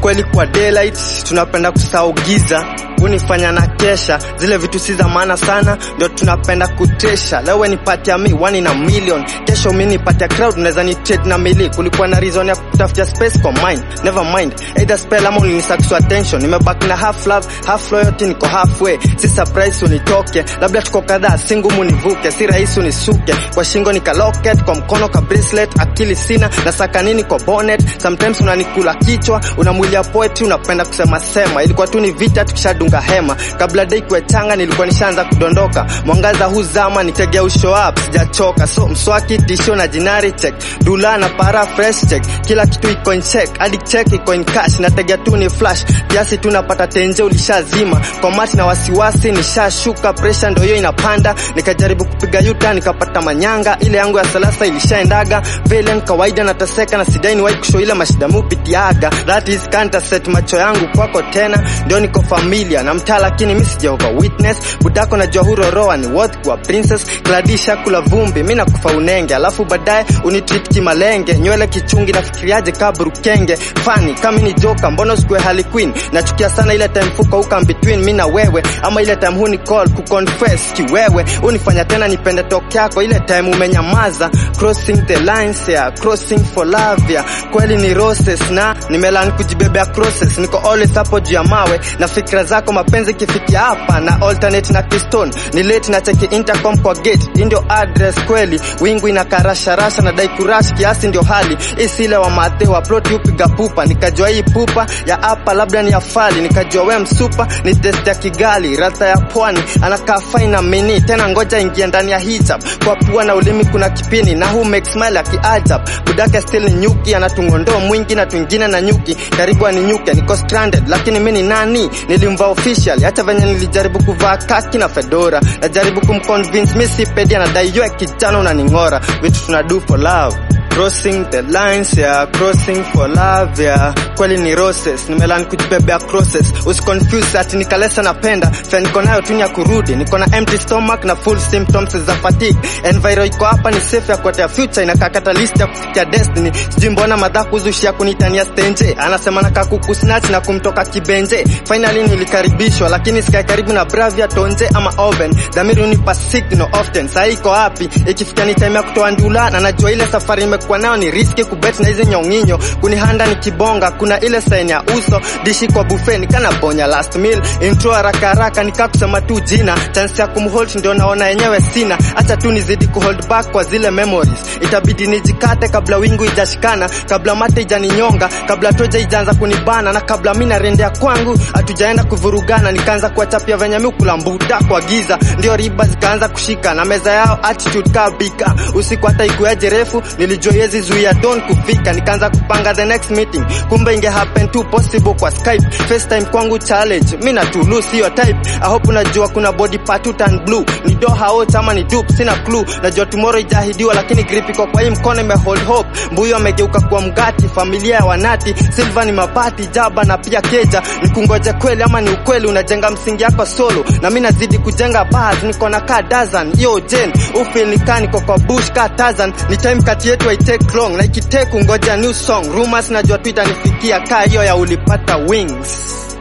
ukweli kwa daylight tunapenda kusahau giza unifanya na kesha zile vitu si za maana sana ndio tunapenda kutesha leo nipatia mi one in a million kesho mi nipatia crowd unaweza ni trade na mili kulikuwa na reason ya kutafutia space kwa mind never mind either spell ama ulinisatisfy attention nimebaki na half love half loyalty niko halfway si surprise unitoke labda tuko kadhaa si ngumu nivuke si rahisi unisuke kwa shingo nika locket kwa mkono ka bracelet akili sina na saka nini kwa bonnet sometimes unanikula kichwa una mwili ya poetry unapenda kusema sema ilikuwa tu ni vita tukishadunga hema kabla dai kuwe changa nilikuwa nishaanza kudondoka mwangaza huzama nitegea ushow up sijachoka so mswaki tisho na jinari check dula na para fresh check kila kitu iko in check hadi check iko in cash nategea tu ni flash kiasi tu napata tenje ulishazima kwa mati na wasiwasi nishashuka pressure ndio hiyo inapanda nikajaribu kupiga yuta nikapata manyanga ile yangu ya salasa ilishaendaga velen kawaida nataseka na sidai niwahi kushow ile mashida mupitiaga that is can't set macho yangu kwako tena ndio niko familia na mtaa lakini mi sijahova witness budako najua huroroa ni worth kwa princess gladisha kula vumbi mi nakufa unenge alafu baadaye unitreat kimalenge nywele kichungi nafikiriaje kaburukenge fani kama ni joka mbona usikue hali queen nachukia sana ile time fuka uka between mi na wewe ama ile time huni call kuconfess kiwewe unifanya tena nipende tok yako ile time umenyamaza crossing the lines ya crossing for love ya kweli ni roses na nimelan kujibebea crosses niko always hapo juu ya mawe na fikra zako mapenzi kifikia hapa na alternate na keystone ni late na cheki intercom kwa gate hii ndio address kweli wingu inakarasharasha na dai kurash kiasi ndio hali isile wa mathe wa plot upiga pupa nikajua hii pupa ya hapa labda ni afali nikajua we msupa ni test ya kigali rata ya pwani anakaa faina mini tena ngoja ingia ndani ya hijab kwa pua na ulimi kuna kipini na hu make smile ya kiajab budake still ni nyuki anatungondoo mwingi na twingine na nyuki karibu aninyuke niko stranded lakini mi ni nani nilimvaa official hata venye nilijaribu kuvaa kaki na fedora najaribu kumconvince mi si pedi anadai yoe kijana unaning'ora vitu tuna do for love crossing the lines yeah, crossing for love yeah. kweli ni roses nimelan kujibebea crosses usiconfuse ati nikalesa napenda fya niko nayo tu ni ya kurudi niko na empty stomach na full symptoms za fatigue enviro iko hapa ni safe ya kuatea future inakaa catalyst ya kufikia destiny sijui mbona madha kuzushia kunitania stenje anasema nakaa kukusnatch na kumtoka kibenje finally nilikaribishwa lakini sikae karibu na bravia tonje ama oven dhamiri unipa signal often saa iko wapi ikifikia ni time ya kutoa ndula na najua ile safari imekuwa nayo ni riski kubet na hizi nyonginyo kunihanda ni kibonga kuna ile saini ya uso dishi kwa buffet nikana bonya last meal intro haraka haraka nikaa kusema tu jina chance ya kumhold ndio naona yenyewe sina acha tu nizidi kuhold back kwa zile memories itabidi nijikate kabla wingu ijashikana kabla mate ijaninyonga kabla toja ijaanza kunibana na kabla mi narendea kwangu hatujaenda kuvurugana nikaanza kuwachapia venye mi kulambuta kwa giza ndio riba zikaanza kushika na meza yao attitude kabika usiku hata ikuaje refu nilijua yezi zuia don kufika nikaanza kupanga the next meeting kumbe inge happen tu possible kwa skype facetime kwangu challenge mi na tulu sio type i hope unajua kuna body part tu turn blue ni doha out ama ni dupe sina clue najua tomorrow ijahidiwa lakini grip iko kwa hii mkono ime hold hope mbuyo amegeuka kuwa mgati familia ya wanati silver ni mabati jaba na pia keja nikungoje kweli ama ni ukweli unajenga msingi yako solo na mi nazidi kujenga bars niko na ka dozen yo jen ufil nikaa niko kwa bush ka tazan ni time kati yetu I take long na ikitake ungoja new song rumors najua tu itanifikia kaa hiyo ya ulipata wings